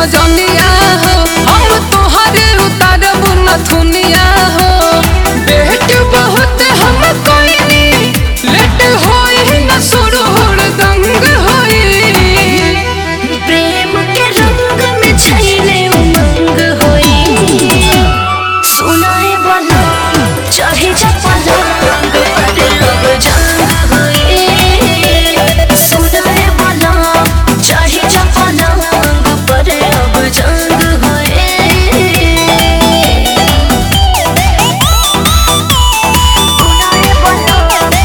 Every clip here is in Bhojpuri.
सजनिया हो हम तोहरे उतारब नथुनिया हो बेट बहुत हम कोइनी लेट होई न सुरूर दंग होई प्रेम के रंग में छैले उमंग होई सुनाए वाला चाहे चपला अरे अब जंग होई सुनाए वाला चाहे चपला पर अब जंग होई सुनाए वाला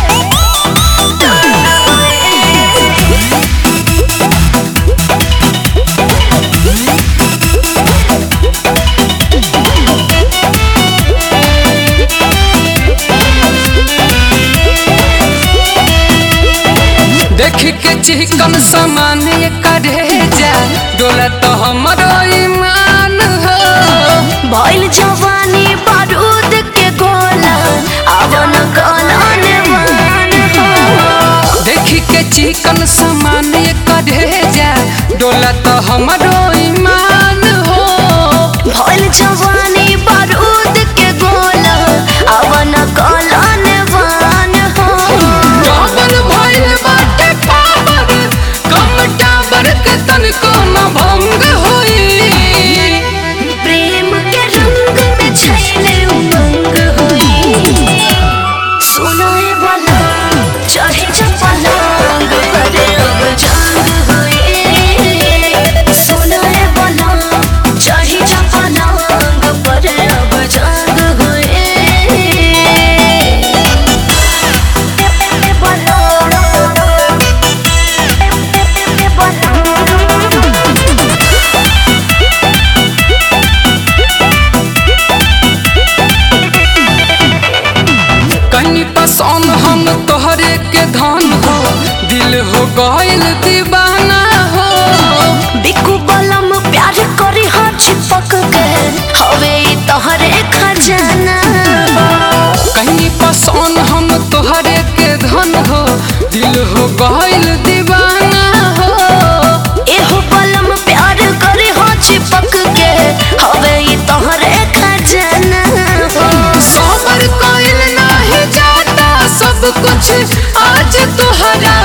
देख के चिकन सामान ये करे जा डोला तो हमरो ईमान हो भइल जवानी बारूद के गोला अवन कलन मान हो देख के चिकन सामान ये करे जा डोला तो हमरो ईमान हो भइल जवानी बारूद के गोला अवन कलन मान हो डबल भइल बाटे पावर कम टावर के तनिको न भंग होई प्रेम के रंग में छैले उमंग होई सुनाए वाला चाहे चपला करे अब जंग होई सुनाए वाला चाहे चपला करे अब जंग होई कहीं पसंद हम तोहरे के धन हो दिल हो गइल दीवाना हो बिकु बलम प्यार करी हर चिपक के हवे ई तोहरे खजाना कहीं पसंद हम तोहरे के धन हो दिल हो गइल दीवाना हो एहो बलम प्यार करी हर चिपक के हवे ई तोहरे खजाना सबर कइल नाही जाता सब कुछ आज तोहरा